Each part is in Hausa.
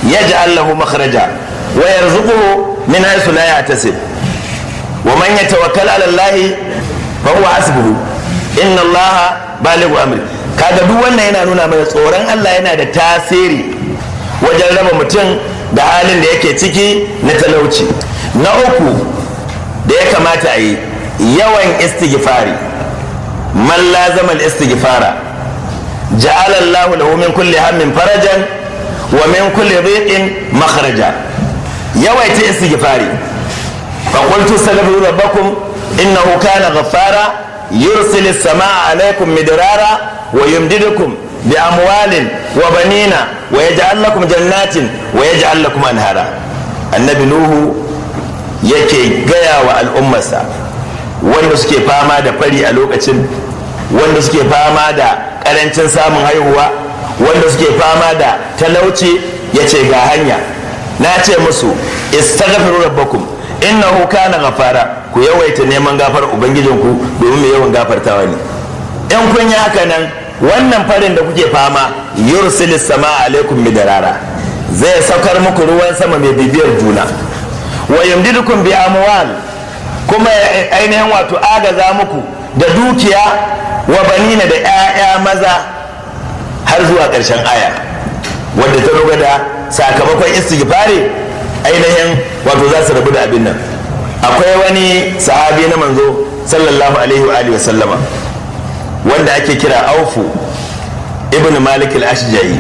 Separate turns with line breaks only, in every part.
yaj'al lahu makhraja wa yarzuquhu min haythu la yahtasib wa man yatawakkal 'ala Allah fa huwa hasbuhu inna Allah balighu amri kaga duk wannan yana nuna mana tsoron Allah yana da tasiri wajen raba mutum da halin da yake ciki na talauci na uku da ya kamata a yi yawan istighfari man lazama al-istighfara ja'ala Allah lahu min kulli hammin farajan wa min kulli dhiqin makhraja yawaita istighfari fa qultu astaghfiru rabbakum innahu kana ghaffara yursilu as-samaa'a 'alaykum midrara wa yumdidukum bi amwalin wa banina wa yaj'al lakum jannatin wa yaj'al lakum anhara annabi nuhu yake gaya wa al'ummarsa wanda suke fama da fari a lokacin wanda suke fama da karancin samun haihuwa wanda suke fama da talauci ya ce ga hanya na ce musu istaghfiru rabbakum innahu kana ghafara ku yawaita neman gafar ubangijinku domin mai yawan gafartawa ne in kun yi haka nan wannan farin da kuke fama yursilis sama alaikum midarara zai saukar muku ruwan sama mai bibiyar juna wa yumdidukum bi amwal kuma ainihin wato agaza muku da dukiya wa banina da 'ya'ya maza har zuwa ƙarshen aya wadda ta ruga da sakamakon istighfari ainihin wato za su rabu da abin nan akwai wani sahabi na manzo sallallahu alaihi wa alihi sallama wanda ake kira aufu ibn malik al-ashja'i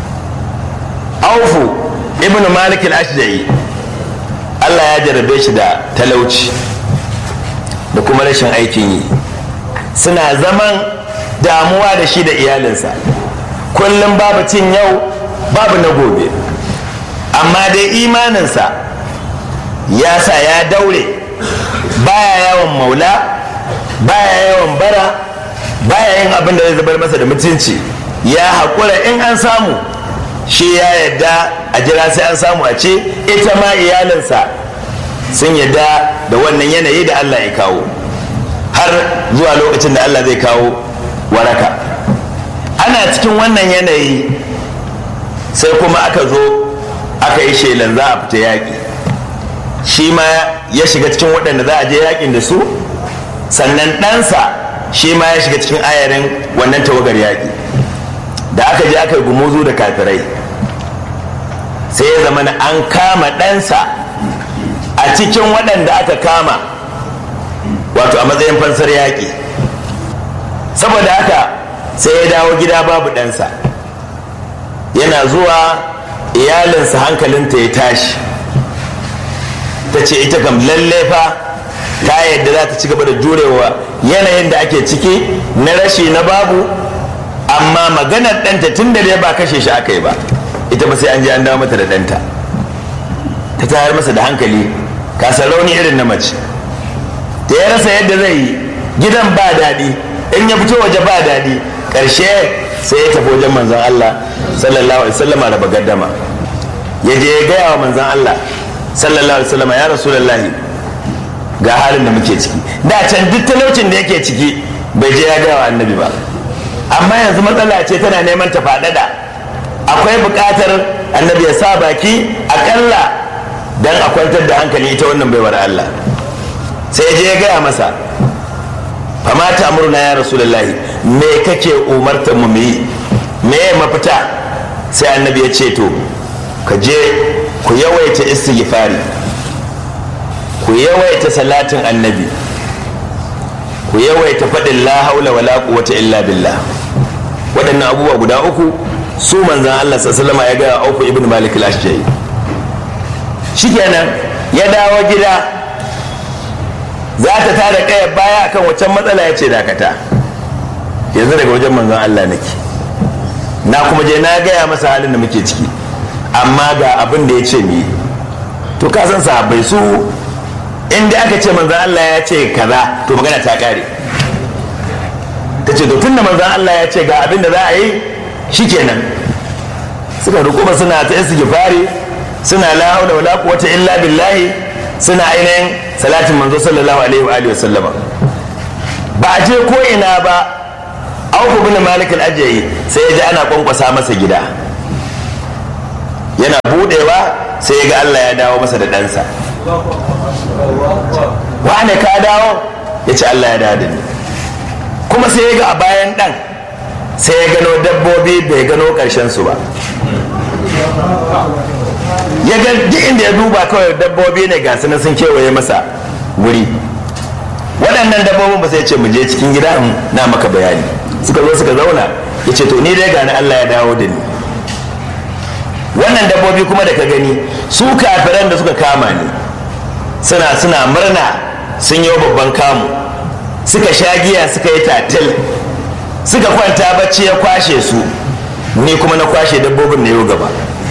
aufu ibn malik al-ashja'i Allah ya jarabe shi da talauci da kuma rashin aikin yi suna zaman damuwa da shi da iyalinsa kullum babu cin yau babu na gobe amma dai imaninsa ya sa ya daure baya yawan maula baya yawan bara baya yin abin da zai zubar masa da mutunci ya haƙura in an samu shi ya yadda a jira sai an samu a ce ita ma iyalinsa sun yadda da wannan yanayi da Allah ya kawo har zuwa lokacin da Allah zai kawo waraka ana cikin wannan yanayi sai kuma aka zo aka yi shelan za a fita yaƙi shi ma ya shiga cikin waɗanda za a je yaƙin da su sannan ɗansa shi ma ya shiga cikin ayarin wannan tawagar yaƙi da aka je aka yi gumuzu da kafirai sai ya zama an kama ɗansa a cikin waɗanda aka kama wato a matsayin fansar yaƙi saboda haka sai ya dawo gida babu ɗansa yana zuwa iyalinsa hankalinta ya tashi ta ce ita kam lalle fa ta yadda za ta ci gaba da jurewa yanayin da ake ciki na rashi na babu amma maganar ɗanta tun da dai ba kashe shi aka yi ba ita ba sai an je an dawo mata da ɗanta ta tayar masa da hankali kasar rauni irin na mace da ya rasa yadda zai yi gidan ba daɗi in ya fito waje ba daɗi ƙarshe sai ya tafi wajen manzon Allah sallallahu alaihi wasallama da bagaddama ya je ya gaya wa manzon Allah sallallahu alaihi wasallama ya rasulullahi ga halin da muke ciki da can duk talaucin da yake ciki bai je ya gaya wa annabi ba amma yanzu matsala ce tana neman ta faɗaɗa akwai buƙatar annabi ya sa baki aƙalla don a kwantar da hankali ita wannan baiwar Allah sai ya je ya gaya masa fama ta murna ya rasulullahi me kake umartar mu yi me mafita sai annabi ya ce to ka je ku yawaita istighfari ku yawaita salatin annabi ku yawaita faɗin la haula wala quwwata illa billah waɗannan abubuwa guda uku su manzan Allah sallallahu ya ga Auf ibn Malik al-Ashja'i shikenan ya dawo gida za ta tada kaya baya akan waccan matsala ya ce dakata yanzu daga wajen manzan Allah nake na kuma je na gaya masa halin da muke ciki amma ga abin da ya ce mi to ka san sahabbai su inda aka ce manzan Allah ya ce kaza to magana ta kare ta ce to tun da manzan Allah ya ce ga abin da za a yi shikenan suka rukuma suna ta istighfari suna la haula wala quwwata illa billahi suna ainihin salatin manzo sallallahu alaihi wa alihi wa sallama ba a je ko ina ba Auf bin Malik al-Ajayi sai ya ji ana kwankwasa masa gida yana budewa sai ya ga Allah ya dawo masa da ɗansa wane ka dawo ya ce Allah ya dawo da ni kuma sai ya ga a bayan ɗan sai ya gano dabbobi bai gano ƙarshen su ba ya ga duk inda ya duba kawai dabbobi ne ga na sun kewaye masa wuri waɗannan dabbobin ba sai ce mu je cikin gida na maka bayani suka zo suka zauna ya ce to ni dai gani Allah ya dawo da ni wannan dabbobi kuma da ka gani su kafiran da suka kama ni suna suna murna sun yi babban kamu suka sha giya suka yi tatil suka kwanta bacci ya kwashe su ni kuma na kwashe dabbobin na yau gaba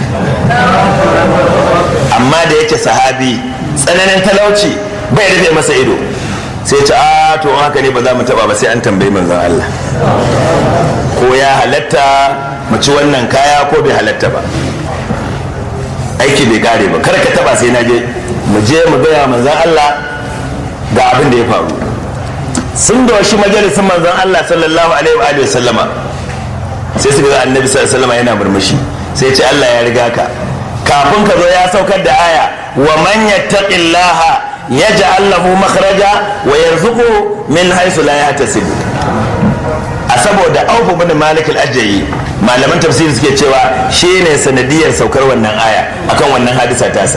amma da yake sahabi tsananin talauci bai rufe masa ido sai ce a to haka ne ba za mu taba ba sai an tambayi manzon Allah ko ya halatta mu ci wannan kaya ko bai halatta ba aiki bai kare ba kar ka taba sai na je mu je mu gaya manzon Allah ga abin da ya faru sun doshi majalisin manzon Allah sallallahu alaihi wa alihi sallama sai suka ga annabi sallallahu alaihi wasallam yana murmushi sai ce Allah ya riga ka kafin ka zo ya saukar da aya wa man yattaqillaha yaj'al lahu makhraja wa yarzuqu min haythu la yahtasib a saboda Auf bin Malik al-Ajai malaman tafsiri suke cewa shine sanadiyar saukar wannan aya akan wannan hadisa tasa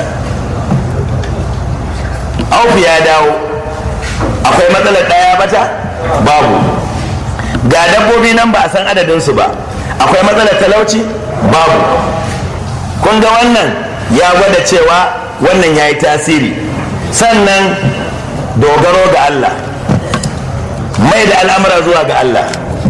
Auf ya dawo akwai matsalar daya bata babu ga dabbobi nan ba a san adadin su ba akwai matsalar talauci babu kun ga wannan ya gwada cewa wannan ya yi tasiri sannan dogaro ga Allah mai da al'amura zuwa ga Allah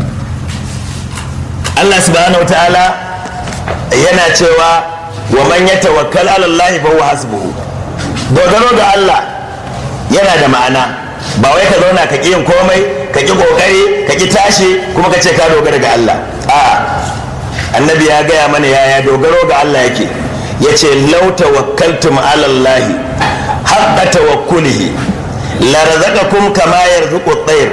Allah subhanahu wa ta'ala yana cewa wa man ya tawakkal ala Allah fa huwa hasbuhu dogaro ga Allah yana da ma'ana ba wai ka zauna ka ƙi yin komai ka ƙi ƙoƙari ka ƙi tashi kuma ka ce ka dogara ga Allah a annabi ya gaya mana yaya dogaro ga Allah yake ya ce lau tawakkaltum ala Allah haqqa tawakkulihi la razaqakum kama yarzuqu at-tayr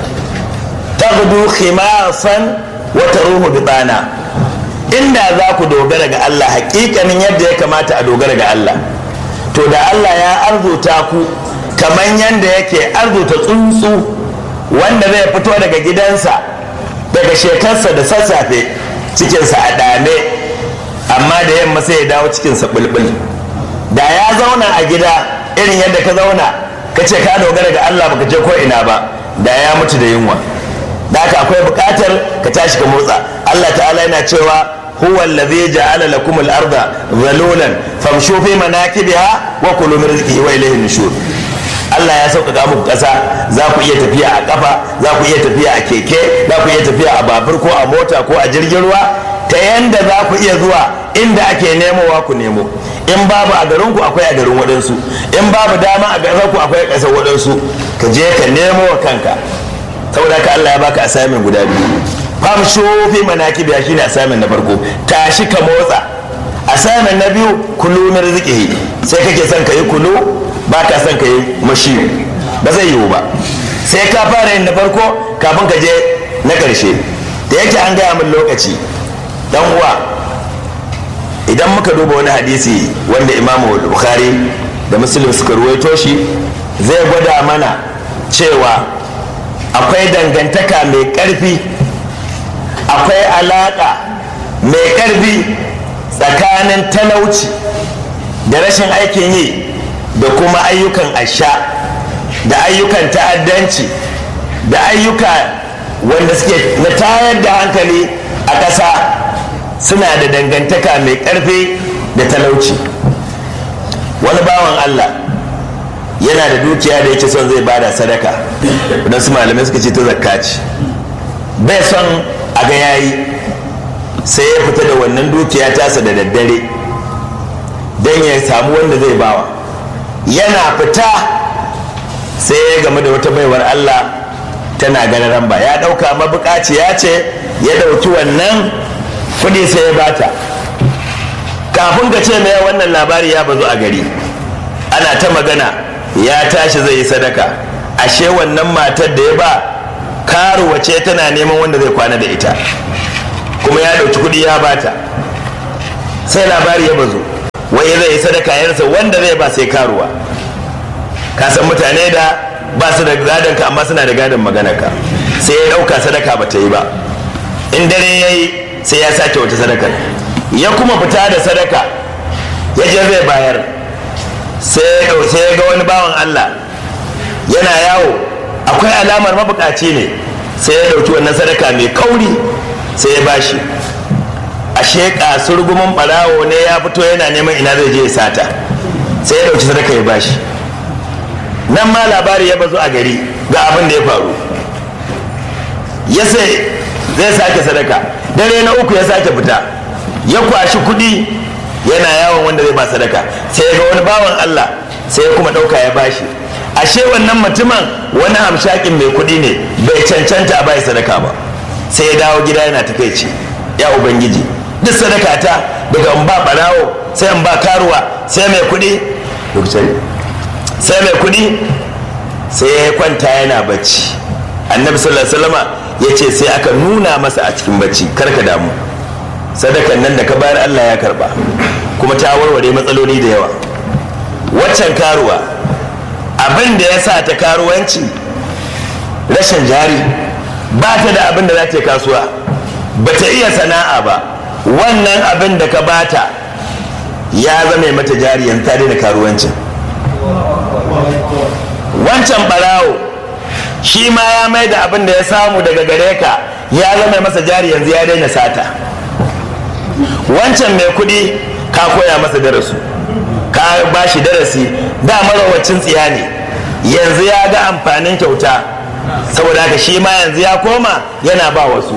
taghdu khimasan wa taruhu bitana inda za ku dogara ga Allah hakikanin yadda ya kamata a dogara ga Allah to da Allah ya arzuta ku kamar yadda yake arzuta tsuntsu wanda zai fito daga gidansa daga shekarsa da sassafe cikinsa a dame amma da yamma sai ya dawo cikinsa bulbul da ya zauna a gida irin yadda ka zauna ka ce ka dogara ga Allah baka je ko ina ba da ya mutu da yunwa da haka akwai bukatar ka tashi ka motsa Allah ta'ala yana cewa huwa allazi ja'ala lakum al-ardha dhalulan famshu fi manakibiha wa kulu min rizqihi wa ilayhi nushur Allah ya sauƙaƙa muku ƙasa za ku iya tafiya a ƙafa za ku iya tafiya a keke za ku iya tafiya a babur ko a mota ko a jirgin ruwa ta yanda za ku iya zuwa inda ake nemowa ku nemo in babu a garin ku akwai a garin waɗansu in babu dama a garin ku akwai a ƙasar waɗansu ka je ka nemo wa kanka saboda ka Allah ya baka assignment guda biyu fam shofi manaki biya shine assignment na farko tashi ka motsa assignment na biyu kulu min rizqihi sai kake son ka yi kulu ba ka son ka yi mashi ba zai yiwu ba sai ka fara yin na farko kafin ka je na ƙarshe da yake an gaya min lokaci dan uwa idan muka duba wani hadisi wanda imamu bukhari da muslim suka ruwaito shi zai gwada mana cewa akwai dangantaka mai ƙarfi akwai alaƙa mai ƙarfi tsakanin talauci da rashin aikin yi da kuma ayyukan asha da ayyukan ta'addanci da ayyuka wanda suke na tayar da hankali a ƙasa suna da dangantaka mai ƙarfi da talauci wani bawan allah yana da dukiya da yake son zai bada sadaka don su malamai suka ce ta zakka ce bai son a ga yayi sai ya fita da wannan dukiya tasa da daddare don ya samu wanda zai bawa yana fita sai ya game da wata baiwar Allah tana gararan ba ya ɗauka mabukaciya ce ya ɗauki wannan kuɗi sai ya bata kafin ka ce mai wannan labari ya bazu a gari ana ta magana ya tashi zai yi sadaka ashe wannan matar da ya ba karuwa ce tana neman wanda zai kwana da ita kuma ya ɗauki kuɗi ya bata sai labari ya bazu wai zai yi sadaka yarsa wanda zai ba sai karuwa ka san mutane da ba su da gadon ka amma suna da gadon magana ka sai ya dauka sadaka ba ta yi ba in dare ya yi sai ya sake wata sadaka ya kuma fita da sadaka ya je zai bayar sai ya ga wani bawan Allah yana yawo akwai alamar mabukaci ne sai ya dauki wannan sadaka mai kauri sai ya bashi ashe kasurgumin barawo ne ya fito yana neman ina zai je ya sata sai ya dauki sadaka ya bashi nan ma labari ya bazu a gari ga abin da ya faru ya sai zai sake sadaka dare na uku ya sake fita ya kwashi kudi yana yawon wanda zai ba sadaka sai ya ga wani bawan Allah sai ya kuma dauka ya bashi ashe wannan mutumin wani hamshakin mai kudi ne bai cancanta a bai sadaka ba sai ya dawo gida yana takaici ya ubangiji duk sadaka ta daga in ba barawo sai in ba karuwa sai mai kudi sai mai kudi sai ya kwanta yana bacci annabi sallallahu alaihi wasallama ya ce sai aka nuna masa a cikin bacci karka damu sadakan nan da ka bayar Allah ya karba kuma ta warware matsaloli da yawa waccan karuwa abin da ya sa ta karuwanci rashin jari ba ta da abin da za ta yi kasuwa ba ta iya sana'a ba wannan abin da ka bata ya zame mata jari yanzu ta daina karuwancin wancan barawo shi ma ya mai da abin da ya samu daga gare ka ya zama masa jari yanzu ya daina sata wancan mai kudi ka koya masa darasu ka ba shi darasi da marawacin tsiya ne yanzu ya ga amfanin kyauta saboda haka shi ma yanzu ya koma yana ba wasu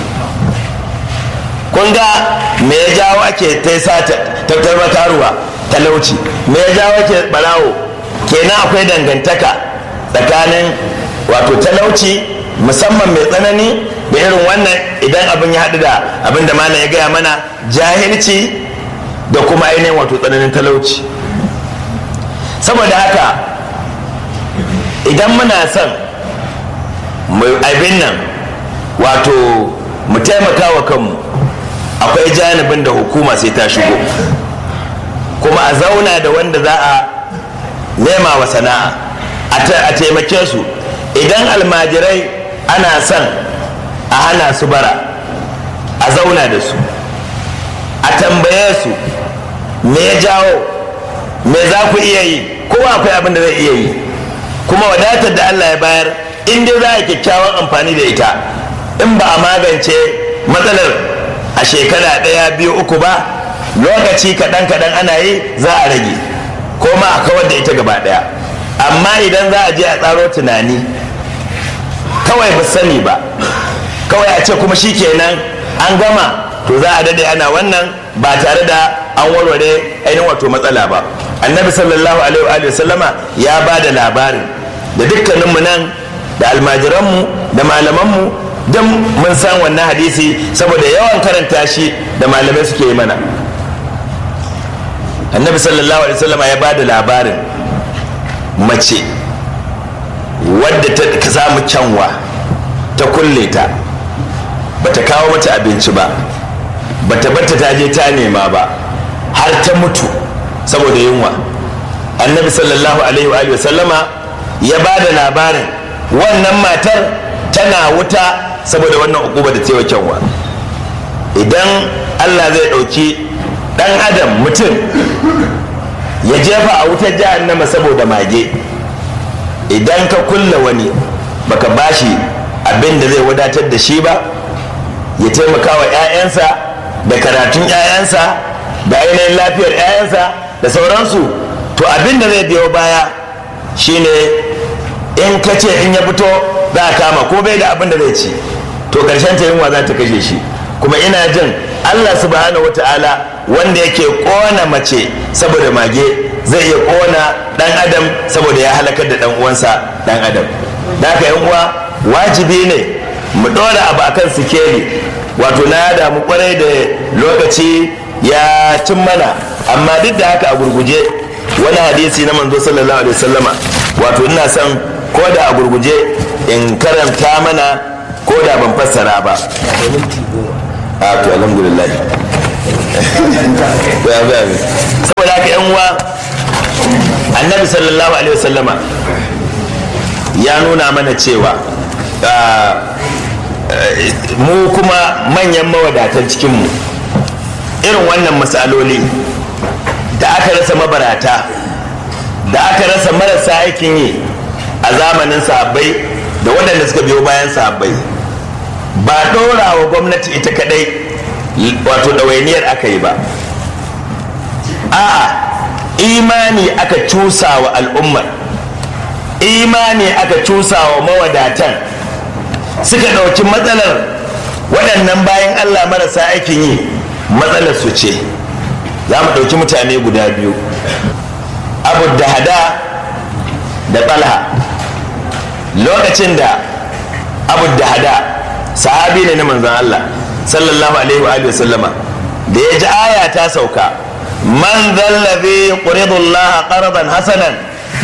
kun ga me ya jawo ake ta sata tattar karuwa talauci me ya jawo ake barawo kenan akwai dangantaka tsakanin wato talauci musamman mai tsanani da irin wannan idan abin ya haɗu da abin da malam ya gaya mana jahilci da kuma ainihin wato tsananin talauci saboda haka idan muna son abin nan wato mu taimaka wa kanmu akwai janibin da hukuma sai ta shigo kuma a zauna da wanda za a nema wa sana'a a taimake su idan almajirai ana son a hana su bara a zauna da su a tambaye su me ya jawo me za ku iya yi kowa akwai abin da zai iya yi kuma wadatar da allah ya bayar in dai za a kyakkyawan amfani da ita in ba a magance matsalar a shekara ɗaya biyu uku ba lokaci kaɗan kaɗan ana yi za a rage ko ma a kawar da ita gaba ɗaya amma idan za a je a tsaro tunani kawai ba sani ba kawai a ce kuma shi kenan an gama to za a dade ana wannan ba tare da an warware ainihin wato matsala ba annabi sallallahu alaihi wa sallama ya ba da labarin da dukkaninmu nan da almajiranmu da malamanmu don mun san wannan hadisi saboda yawan karanta shi da malamai suke yi mana annabi sallallahu alaihi sallama ya ba da labarin mace wadda ta samu kyanwa ta kulle ta bata kawo mata abinci ba bata batta ta je ta nema ba har ta mutu saboda yunwa annabi sallallahu alaihi wa sallama ya ba da labarin wannan matar tana wuta saboda wannan ukuba da tewa kyanwa idan allah zai ɗauki ɗan adam mutum ya jefa a wutar jahannama saboda mage idan ka kulla wani baka bashi abin da zai wadatar da shi ba ya taimaka wa 'ya'yansa da karatun 'ya'yansa da ainihin lafiyar 'ya'yansa da sauransu to abin da zai biyo baya shine in ka ce in ya fito za a kama ko bai da abin da zai ci to karshen ta yunwa za ta kashe shi kuma ina jin allah subhanahu wata'ala wanda yake kona mace saboda mage zai iya kona dan adam saboda ya halakar da dan uwansa dan adam da haka yan uwa wajibi ne mu ɗora abu akan sikeli wato na damu kwarai da lokaci ya cin mana amma duk da haka a gurguje wani hadisi na manzo sallallahu alaihi wasallama wato ina son ko da a gurguje in karanta mana ko da ban fassara ba a to alhamdulillah saboda haka yan uwa annabi sallallahu alaihi wasallama ya nuna mana cewa mu kuma manyan mawadatan cikinmu irin wannan matsaloli da aka rasa mabarata da aka rasa marasa aikin yi a zamanin sahabbai da waɗanda suka biyo bayan sahabbai ba ɗora wa gwamnati ita kadai wato ɗawainiyar aka yi ba a'a imani aka cusa wa al'ummar imani aka cusa wa mawadatan suka ɗauki matsalar waɗannan bayan allah marasa aikin yi matsalar su ce za mu ɗauki mutane guda biyu abu da hada da talha lokacin da abu da hada sahabi ne na manzan allah sallallahu alaihi wa sallama da ya ji aya ta sauka man zallabi ƙuridullah ƙarban hasanan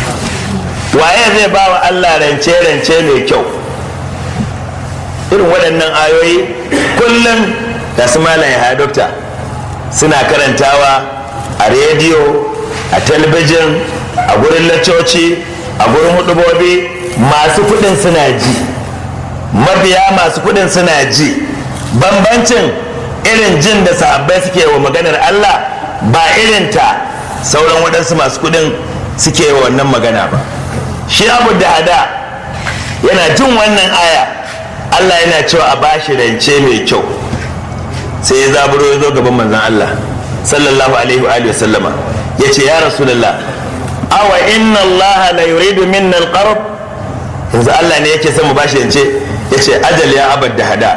waye zai ba wa allah rance-rance mai kyau irin waɗannan ayoyi kullum da su malaye ha dokta suna karantawa a rediyo a talabijin a gurin laccoci a gurin hudubobi masu kudin suna ji mabiya masu kudin suna ji bambancin irin jin da sahabbai suke wa maganar Allah ba irin ta sauran waɗansu masu kudin suke wa wannan magana ba shi abu da hada yana jin wannan aya Allah yana cewa a bashi rance mai kyau sai ya zaburo ya zo gaban manzon Allah sallallahu alaihi wa alihi sallama ya ce ya rasulullah awa inna Allah la yuridu minna al-qarb yanzu Allah ne yake son mu bashi rance ya ce ajal ya abad da hada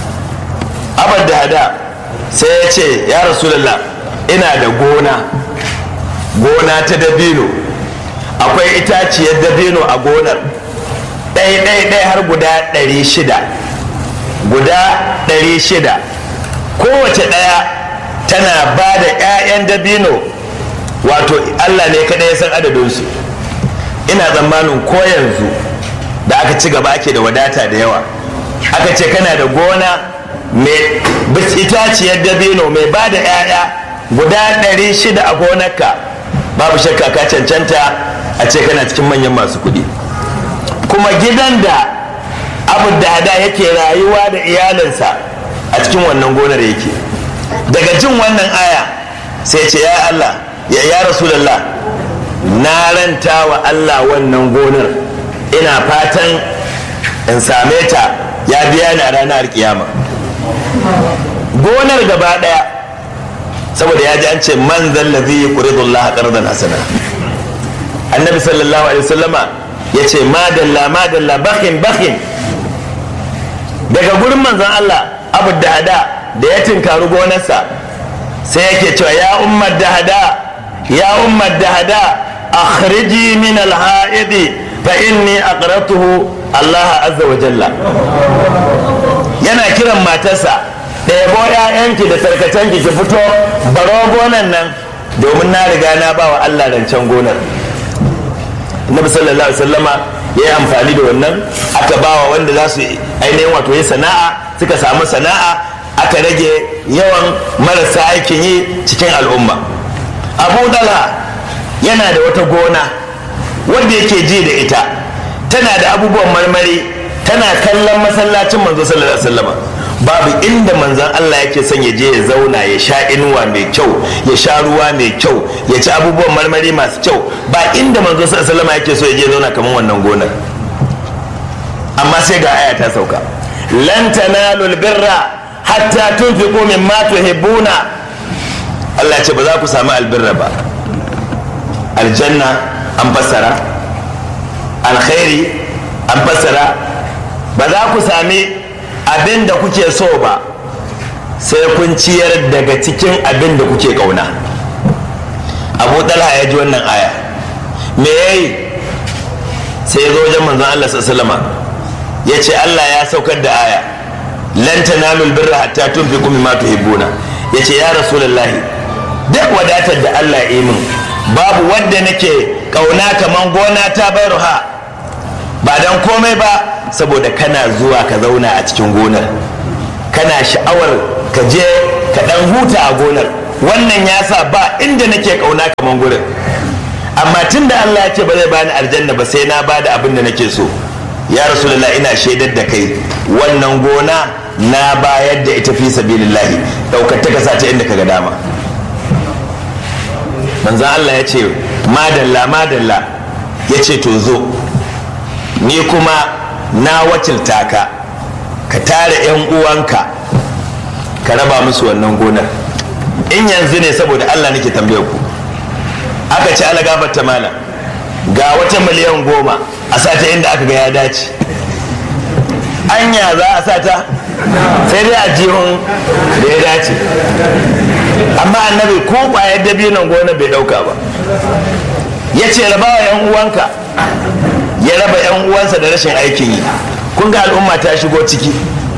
abad da hada sai ya ce ya rasulullah ina da gona gona ta dabino akwai itaciyar dabino a gonar ɗaya ɗaya ɗaya har guda ɗari shida guda ɗari shida kowace ɗaya tana ba da 'ya'yan dabino wato allah ne kaɗai ya san adadinsu ina tsammanin ko yanzu da aka ci gaba ake da wadata da yawa aka ce kana da gona mai itaciyar dabino mai ba da 'ya'ya guda ɗari shida a gonarka babu shakka ka cancanta a ce kana cikin manyan masu kuɗi kuma gidan da abu da yake rayuwa da iyalinsa a cikin wannan gonar yake daga jin wannan aya sai ce ya Allah ya ya Rasulallah na ranta wa Allah wannan gonar ina fatan in same ta ya biya ni a ranar kiyama gonar gaba daya saboda ya ji an ce man zallazi yuqridullah qardan hasana annabi sallallahu alaihi wasallama ya ce madalla madalla bakin bakin daga gurin manzon Allah abu da hada da ya tinkaru gonarsa sai yake cewa ya ummar da hada ya ummar da hada akhriji min alha'idi fa inni aqratuhu Allah azza wa jalla yana kiran matarsa ɗebo ‘ya'yanki da tarkacenki ki fito baro gonan nan domin na riga na ba wa Allah rancen gonar Nabi sallallahu alaihi wasallama ya yi amfani da wannan aka bawa wanda za su ainihin wato yi sana'a suka samu sana'a aka rage yawan marasa aikin yi cikin al'umma abu dala yana da wata gona wanda yake ji da ita tana da abubuwan marmari tana kallon masallacin manzo sallallahu alaihi wasallama babu inda manzon Allah yake son ya je ya zauna ya sha inuwa mai kyau ya sha ruwa mai kyau ya ci abubuwan marmari masu kyau ba inda manzo sallallahu alaihi yake so ya je ya zauna kamar wannan gonar amma sai ga aya ta sauka lan tanalul birra hatta tunfiqu mimma tuhibbuna Allah ce ba za ku samu albirra ba aljanna an fassara alkhairi an fassara ba za ku sami abin da kuke so ba sai kun ciyar daga cikin abin da kuke kauna abu talha ya ji wannan aya me ya yi sai ya zo wajen manzon Allah sallama ya ce Allah ya saukar da aya lan tanalul birra hatta tunfiqu mimma tuhibbuna ya ce ya rasulullahi duk wadatar da Allah ya yi min babu wadda nake kauna kaman gona ta bayarha ba dan komai ba saboda kana zuwa ka zauna a cikin gonar kana sha'awar ka je ka dan huta a gonar wannan ya sa ba inda nake kauna kaman gurin amma tun da Allah ya ce ba zai bani aljanna ba sai na bada abin da nake so ya rasulullah ina shaidar da kai wannan gona na bayar da ita fi sabilillahi daukar ta kasa ta inda kaga dama manzan Allah ya ce madalla madalla ya ce to zo ni kuma na wakilta ka ka tare 'yan uwanka ka raba musu wannan gonar in yanzu ne saboda Allah nake tambayar ku aka ci ala gafarta mala ga wata miliyan goma a sata inda aka ga ya dace anya za a sata sai dai a jihun da ya dace amma annabi ko kwayar dabinon gona bai dauka ba ya ce raba wa yan uwanka ya raba yan uwansa da rashin aikin yi kun ga al'umma ta shigo ciki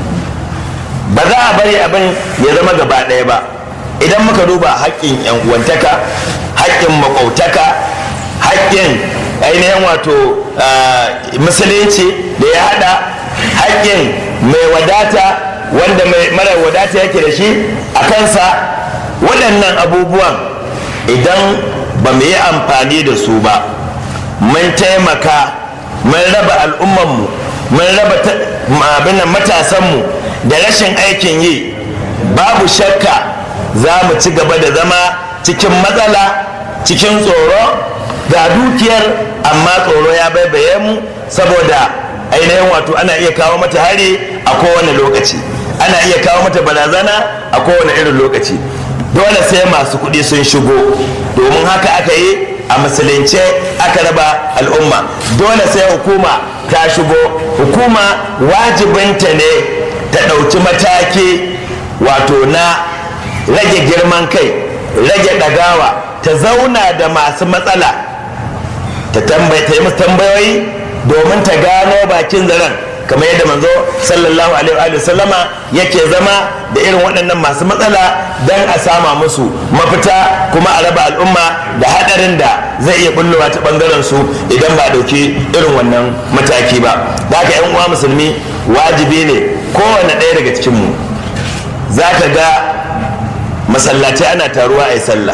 ba za a bari abin ya zama gaba ɗaya ba idan muka duba haƙƙin yan uwantaka haƙƙin maƙwautaka haƙƙin ainihin wato musulunci da ya haɗa haƙƙin mai wadata wanda mara wadata yake da shi a kansa waɗannan abubuwan idan ba mu yi amfani da su ba mun taimaka mun raba al'ummanmu mun raba abin matasanmu da rashin aikin yi babu shakka za mu ci gaba da zama cikin matsala cikin tsoro ga dukiyar amma tsoro ya baibaye mu saboda ainihin wato ana iya kawo mata hari a kowane lokaci ana iya kawo mata barazana a kowane irin lokaci dole sai masu kuɗi sun shigo domin haka aka yi a musulunce aka raba al'umma dole sai hukuma ta shigo hukuma wajibinta ne ta ɗauki mataki wato na rage girman kai rage ɗagawa ta zauna da masu matsala ta yi musu tambayoyi domin ta gano bakin zaren kamar yadda manzo sallallahu alaihi wa sallama yake zama da irin waɗannan masu matsala don a sama musu mafita kuma a raba al'umma da haɗarin da zai iya bullowa ta ɓangaren su idan ba ɗauki irin wannan mataki ba da haka yan uwa musulmi wajibi ne kowane ɗaya daga cikinmu za ka ga masallatai ana taruwa a yi sallah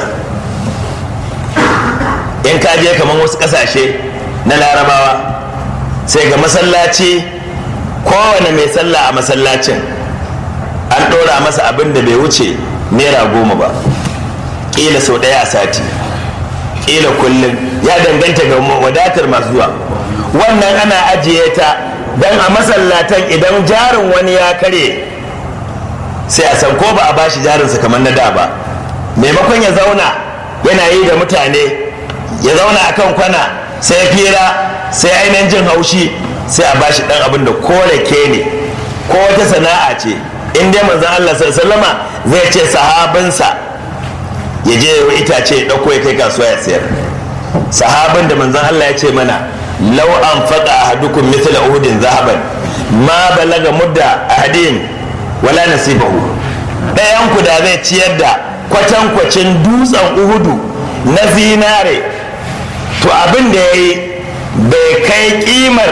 in ka je kamar wasu ƙasashe na larabawa sai ga masallaci kowane mai sallah a masallacin an ɗora masa abin da bai wuce naira goma ba ƙila sau ɗaya a sati ƙila kullum ya danganta ga wadatar masu zuwa wannan ana ajiye ta don a masallatan idan jarin wani ya kare sai a san ko ba a bashi jarinsa kamar na da ba maimakon ya zauna yana yi da mutane ya zauna akan kwana sai fira sai ainihin jin haushi sai a bashi dan abin da ko rake ne ko wata sana'a ce in dai manzon Allah sallama zai ce sahabinsa ya je ya itace ya dauko ya kai kasuwa ya sayar sahabin da manzon Allah ya ce mana law an faqa ahadukum mithla uhudin zahaban ma balaga mudda ahadin wala nasibahu ɗayan ku da zai ciyar da kwatankwacin dutsen uhudu na zinare to abin da ya yi bai kai kimar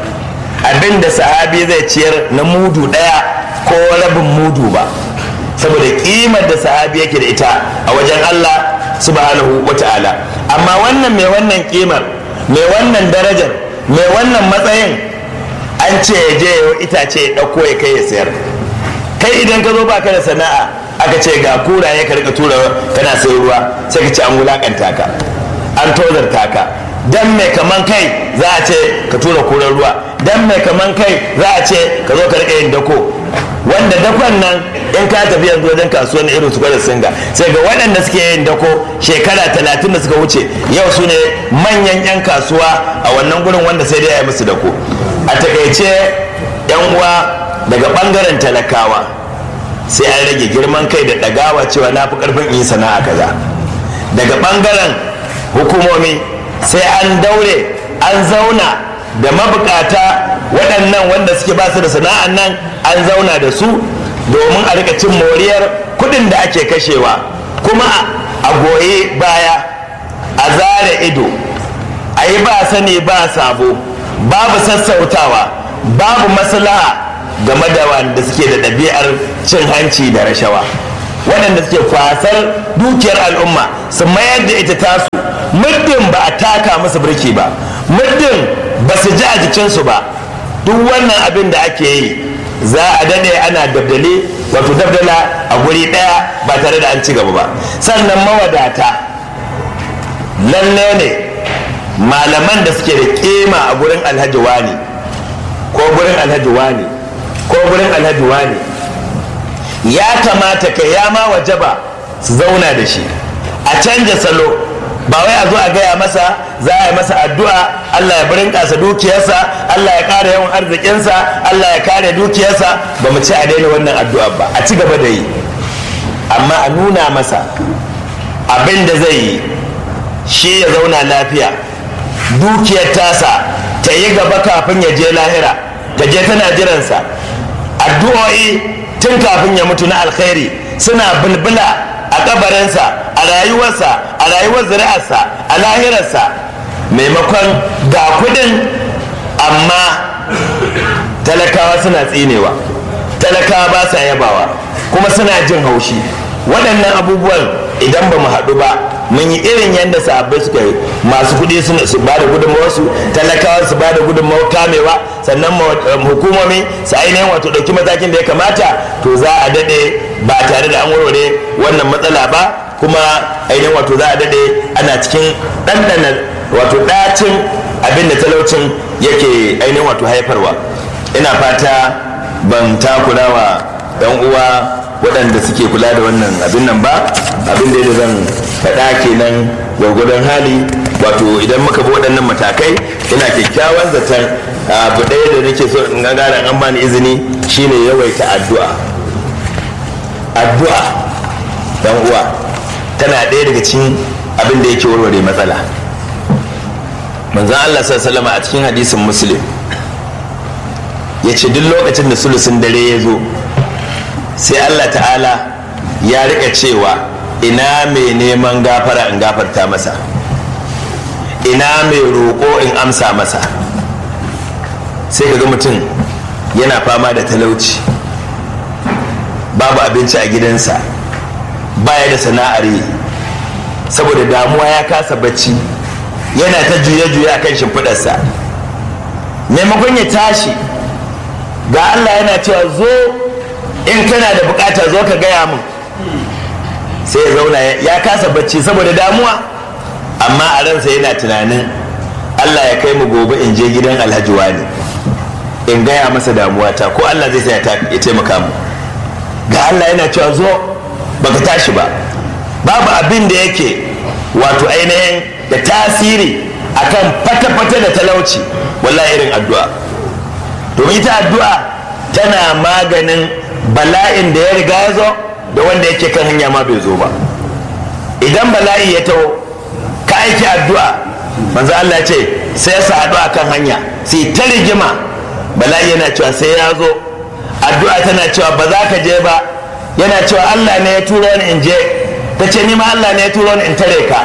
abin da sahabi zai ciyar na mudu ɗaya ko rabin mudu ba saboda kimar da sahabi yake da ita a wajen Allah subhanahu wa ta'ala amma wannan mai wannan kimar mai wannan darajar mai wannan matsayin an ce ya je ya itace ya ɗauko ya kai ya sayar kai idan ka zo baka da sana'a aka ce ga kura ya karka tura kana sai ruwa sai ka ce an wulakanta ka an tozarta ka dan mai kaman kai za a ce ka tura kuran ruwa dan mai kaman kai za a ce ka zo ka rika yin dako wanda dakon nan in ka tafi yanzu wajen kasuwan irin su da singa sai ga waɗanda suke yin dako shekara talatin da suka wuce yau su ne manyan 'yan kasuwa a wannan gurin wanda sai dai a yi musu dako a takaice 'yan uwa daga ɓangaren talakawa sai an rage girman kai da ɗagawa cewa na fi ƙarfin yi sana'a kaza daga ɓangaren hukumomi sai an daure an zauna da mabukata waɗannan wanda suke ba su da sana'an nan an zauna da su domin a rika cin moriyar kuɗin da ake kashewa kuma a goye baya a zare ido a yi ba sani ba sabo babu sassautawa babu maslaha game da wanda suke da ɗabi'ar cin hanci da rashawa waɗanda suke kwasar dukiyar al'umma su mayar da ita tasu muddin ba a taka musu birki ba muddin ba su ji a jikinsu ba duk wannan abin da ake yi za a dade ana dabdale wato dabdala a guri ɗaya ba tare da an ci gaba ba sannan mawadata lalle ne malaman da suke da kima a gurin alhaji wani ko gurin alhaji wani ko gurin alhaji wani ya kamata ka ya ma wajaba su zauna da shi a canja salo ba wai a zo a gaya masa za a yi masa addu'a Allah ya birin kasa dukiyarsa Allah ya kare yawan arzikinsa Allah ya kare dukiyarsa ba mu ci a daina wannan addu'a ba a ci gaba da yi amma a nuna masa abin da zai yi shi ya zauna lafiya dukiyar tasa ta yi gaba kafin ya je lahira ta je tana jiransa addu'o'i tun kafin ya mutu na alkhairi suna bulbula a kabarinsa a rayuwarsa a rayuwar zuri'arsa a lahirarsa maimakon ga kudin amma talakawa suna tsinewa talakawa ba sa yabawa kuma suna jin haushi waɗannan abubuwan idan ba mu haɗu ba mun yi irin yadda sahabbai suka yi masu kuɗi su ba da gudunmawarsu talakawa su ba da gudunmawar kamewa sannan hukumomi su ainihin wato ɗauki matakin da ya kamata to za a daɗe ba tare da an warware wannan matsala ba kuma ainihin wato za a daɗe ana cikin ɗanɗana wato ɗacin abin da talaucin yake ainihin wato haifarwa ina fata ban takura wa ɗan uwa waɗanda suke kula da wannan abin nan ba abin da zan faɗa kenan gwargwadon hali wato idan muka bi waɗannan matakai ina kyakkyawan zaton abu ɗaya da nake so in ga an bani izini shine yawaita addu'a addu'a dan uwa tana ɗaya daga cikin abin da yake warware matsala manzon Allah sallallahu a cikin hadisin muslim ya ce duk lokacin da sulusun dare ya zo sai Allah ta'ala ya rika cewa ina mai neman gafara in gafarta masa ina mai roƙo in amsa masa sai ga mutum yana fama da talauci babu abinci a gidansa baya da sana'ar yi saboda damuwa ya kasa bacci yana ta juye-juye a kan shimfiɗarsa maimakon ya tashi ga Allah yana cewa zo in kana da bukata zo ka gaya min sai ya zauna ya kasa bacci saboda damuwa amma a ransa yana tunanin Allah ya kai mu gobe in je gidan alhaji wani in gaya masa damuwata ko Allah zai sa ya taimaka mu ga Allah yana cewa zo baka tashi ba babu abin da yake wato ainihin da tasiri akan fata-fata da talauci wallahi irin addu'a domin ita addu'a tana maganin bala'in da ya riga ya zo da wanda yake kan hanya ma bai zo ba idan bala'i ya taho ka aiki addu'a manzo Allah ce sai ya haɗu a kan hanya sai ta rigima bala'i yana cewa sai ya zo addu'a tana cewa ba za ka je ba yana cewa Allah ne ya turo ni in je ta ce ni ma Allah ne ya turo ni in tare ka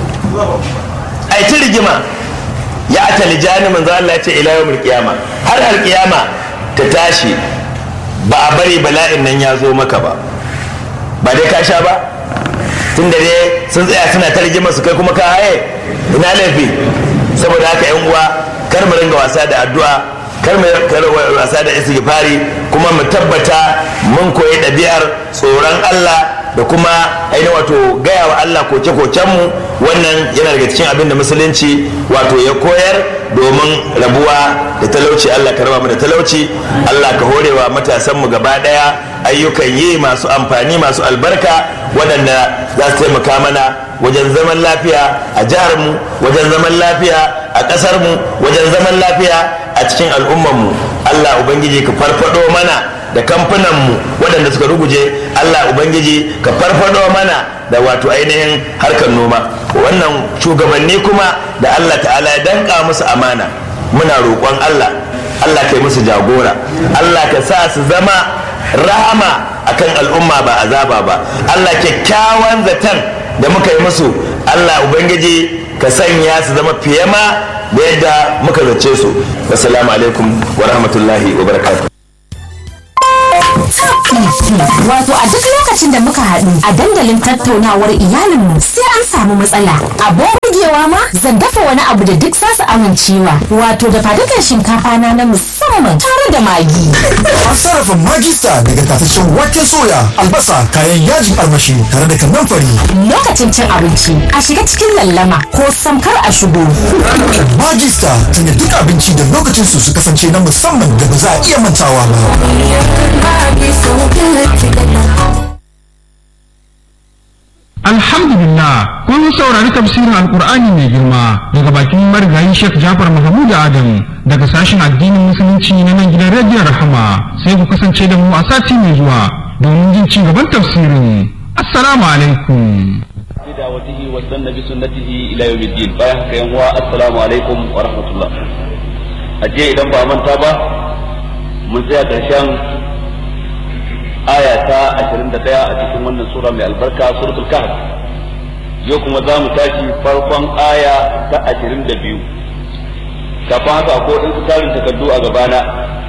ai ta rigima ya ata lijani manzo Allah ya ce ila yawmil qiyama har alqiyama ta tashi ba a bari bala'in nan ya zo maka ba ba dai ka sha ba tun da dai sun tsaya suna ta rigima su kai kuma ka haye ina laifi saboda haka yan uwa kar mu ringa wasa da addu'a kar mu wasa da istighfari kuma mu tabbata mun koyi ɗabi'ar tsoron Allah da kuma ainihin wato gaya wa Allah koke-kokenmu wannan yana daga cikin abin da musulunci wato ya koyar domin rabuwa da talauci Allah ka raba mu da talauci Allah ka horewa matasanmu gaba daya ayyukan yi masu amfani masu albarka waɗanda za su taimaka mana wajen zaman lafiya a jiharmu wajen zaman lafiya a ƙasarmu wajen zaman lafiya a cikin al'ummarmu Allah ubangiji ka farfado mana da kamfananmu waɗanda suka ruguje Allah Ubangiji ka farfado mana da wato ainihin harkar noma wannan shugabanni kuma da Allah ta'ala ya danka musu amana muna roƙon Allah Allah ka yi musu jagora Allah ka sa su zama rahama akan al'umma ba azaba ba Allah kyakkyawan zaton da muka yi musu Allah Ubangiji ka sanya su zama fiye ma da yadda muka zace su assalamu alaikum wa rahmatullahi wa barakatuh
Wato a duk lokacin da muka haɗu a dandalin tattaunawar iyalinmu sai an samu matsala. Abin burgewa ma zan dafa wani abu da duk zasu amincewa. Wato da fadukan shinkafa na na musamman tare da magi.
An sarrafa magista daga tataccen waken soya, albasa, kayan yajin armashi tare da kanamfari.
Lokacin cin abinci a shiga cikin lallama ko samkar a shigo.
Magista tana duk abinci da lokacin su su kasance na musamman da ba za a iya mantawa ba.
Alhamdulillah kun saurari tafsirin Alkur'ani mai girma daga bakin marigayi Sheikh Jafar Mahmud Adam daga sashen addinin musulunci na nan gidan rediyon Rahama sai ku kasance da mu a sati mai zuwa domin jin ci gaban tafsirin. Assalamu alaikum.
بدعوته واستنى بسنته الى يوم الدين bayan haka yan uwa assalamu alaikum wa rahmatullah aje idan ba manta ba mun tsaya karshen aya ta 21 a cikin wannan sura mai albarka suratul kahf yau kuma za mu tashi farkon aya ta 22 kafin haka akwai waɗansu tarin takardu a gabana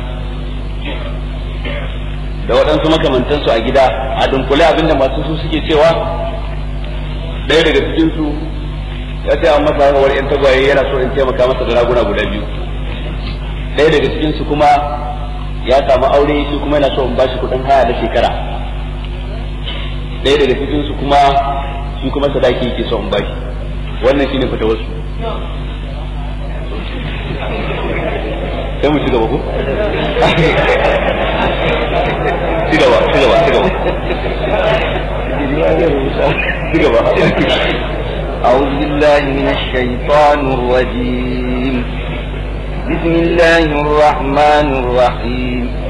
da waɗansu makamantansu a gida a dunkule abinda masu su suke cewa ɗaya daga cikin su ya ce an masa haihuwar yan tagwaye yana so in taimaka masa da raguna guda biyu ɗaya daga cikin su kuma ya samu aure shi kuma yana so in bashi kuɗin haya na shekara ɗaya daga cikin su kuma shi kuma sadaki yake so in bashi wannan shine fita wasu sai mu ci gaba ko ci gaba ci gaba ci gaba
أعوذ بالله من الشيطان الرجيم بسم الله الرحمن الرحيم